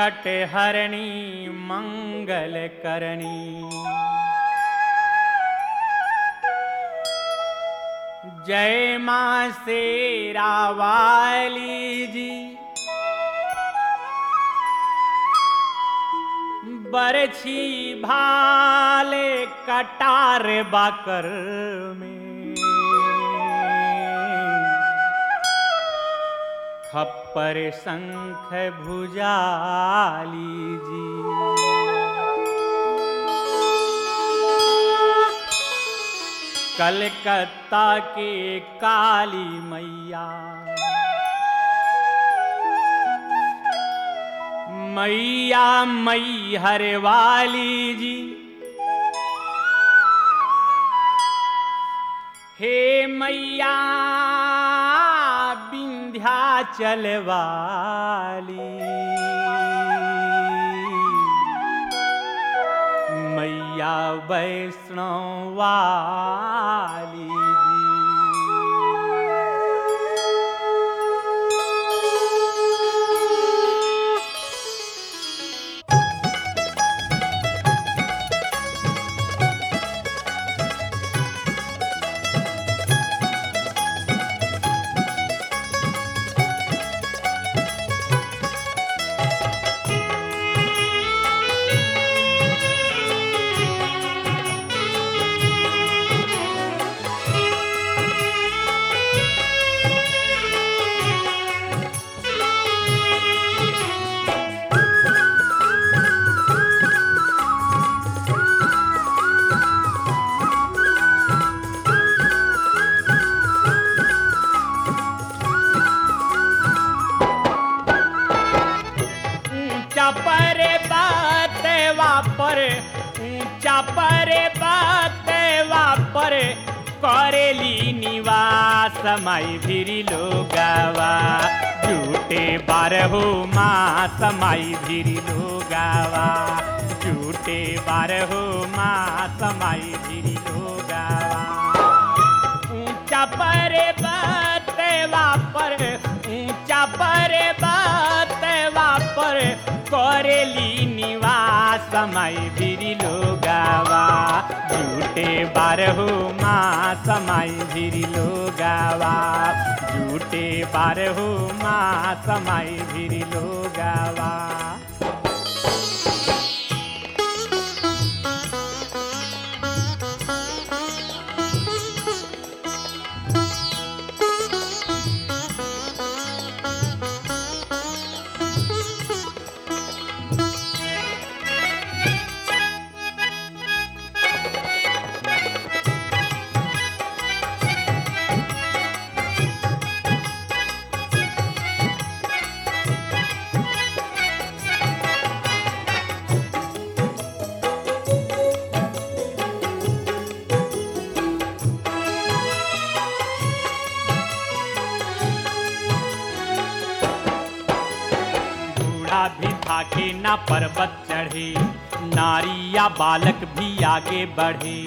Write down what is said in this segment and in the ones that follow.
संकट हरणी मंगल करणी जय मां शेरा वाली जी बरछी भाले कटार बाकर में खप्पर शंख भुजाली जी कलकत्ता के काली मैया मैया मई हरे वाली जी हे मैया विंध्याचल वाली मैया वैष्णव वाली जी ऊंचा परे बात वापर ऊंचा परे बात वापर करेली निवास माई भिरी लोगावा झूठे बारहो मास माई भिरी लोगावा झूठे बारहो मास माई भिरी लोगावा ऊंचा परे बात वापर ऊंचा परे बात वापर करेली निवास समय भिरी लोगावा झूठे बारहो माँ समय भिरी लोगावा झूठे बारहो माँ समय भिरी लोगावा बूढ़ा भी थाके ना पर्वत चढ़े नारी या बालक भी आगे बढ़े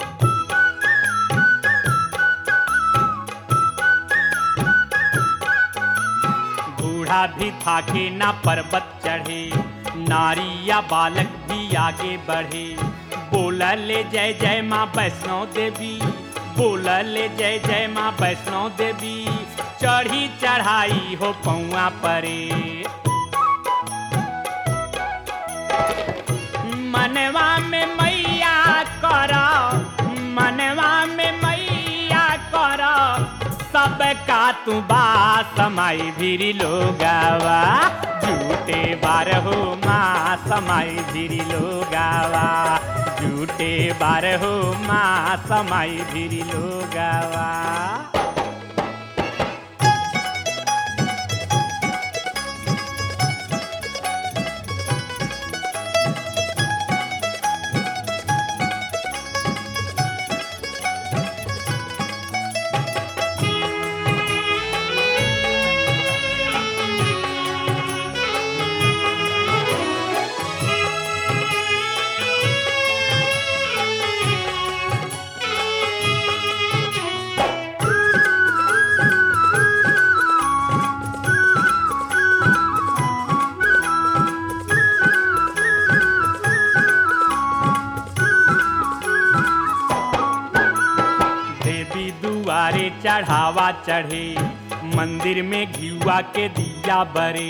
बूढ़ा भी थाके ना पर्वत चढ़े नारी या बालक भी आगे बढ़े बोला ले जय जय माँ वैष्णो देवी बोला ले जय जय माँ वैष्णो देवी चढ़ी चढ़ाई हो पौआ परे मनवा में मैया कर मनवा में मैया कर सबका तू बा समाई भिरी लोगावा झूठे बारहो माँ समाई भिरी लोगावा झूठे बारहो माँ समाई भिरी लोगावा दुआरे चढ़ावा चढ़े मंदिर में घियुआ के दिया बरे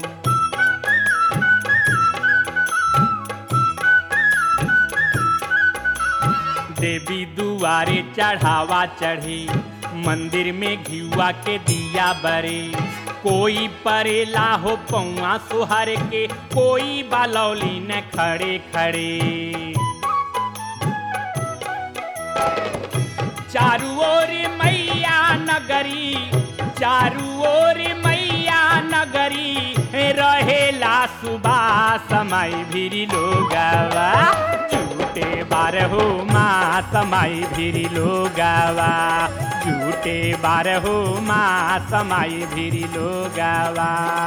देवी दुआरे चढ़ावा चढ़ी मंदिर में घियुआ के दिया बरे कोई परेला हो पौआ सुहर के कोई बालौली न खड़े खड़े चारू ओर मैया नगरी चारू ओर मैया नगरी रहेला सुबह समय भिरी लोगवा झूठे बारहो माँ समय भिरी लोगवा झूठे बारहो माँ समय भिरी लोगवा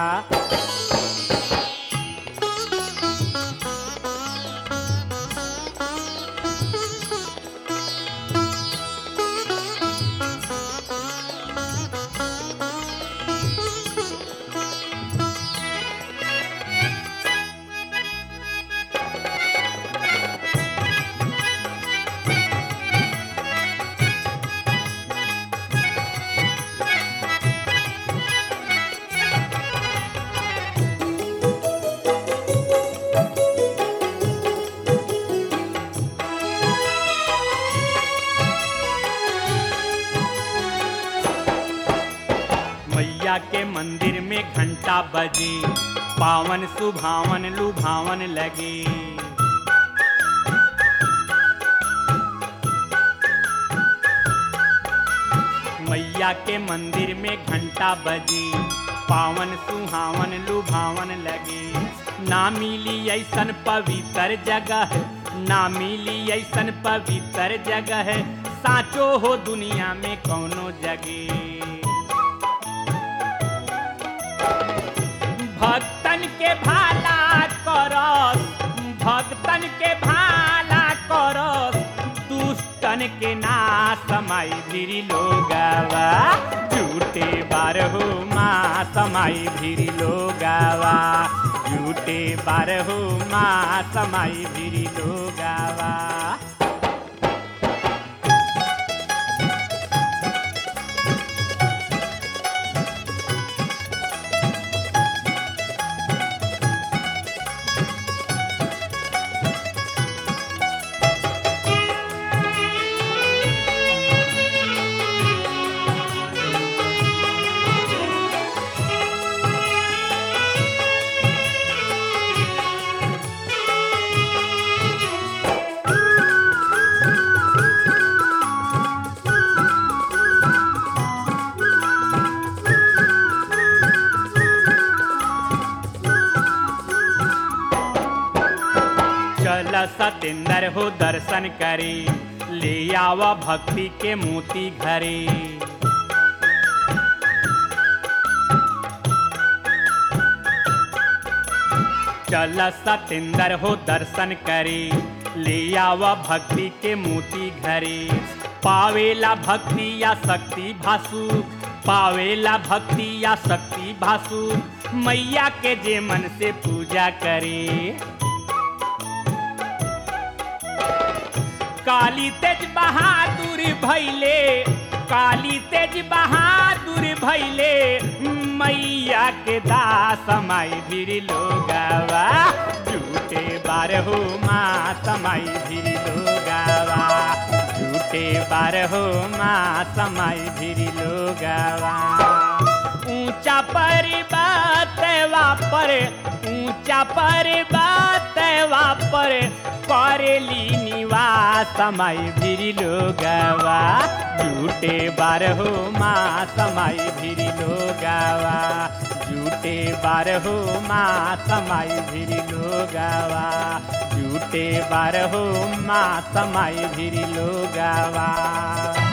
मैया के मंदिर में घंटा बजे पावन सुभावन लुभावन लगे मैया के मंदिर में घंटा बजे पावन सुहावन लुभावन लगे ना मिली ऐसन पवित्र जगह ना मिली ऐसन पवित्र जगह साचो हो दुनिया में कौनो जगह भक्तन के भाला करस भक्तन के भाला करस दुष्टन के ना समय भिरी लोगवा झूठे बारहो माँ समय भिरी लोगवा झूठे बारहो माँ समय भिरी लोगवा चल सतेंद्र हो दर्शन करे ले आवा भक्ति के मोती घरे चल सतेंद्र हो दर्शन करे ले आवा भक्ति के मोती घरे पावेला भक्ति या शक्ति भासु पावेला भक्ति या शक्ति भासु मैया के जे मन से पूजा करे काली तेज बहादुर भैले काली तेज बहादुर भैले मैया के दास माई भीर लोगावा झूठे बारहो माँ समाई भीर लोगावा झूठे बारहो माँ समाई भीर लोगावा ऊंचा पर्वत वापर ऊंचा पर्वत वापर करेली निवास समय भिरी लोगवा झूठे बारहो माँ समय भिरी लोगवा झूठे बारहो माँ समय भिरी लोगवा झूठे बारहो माँ समय भिरी लोगवा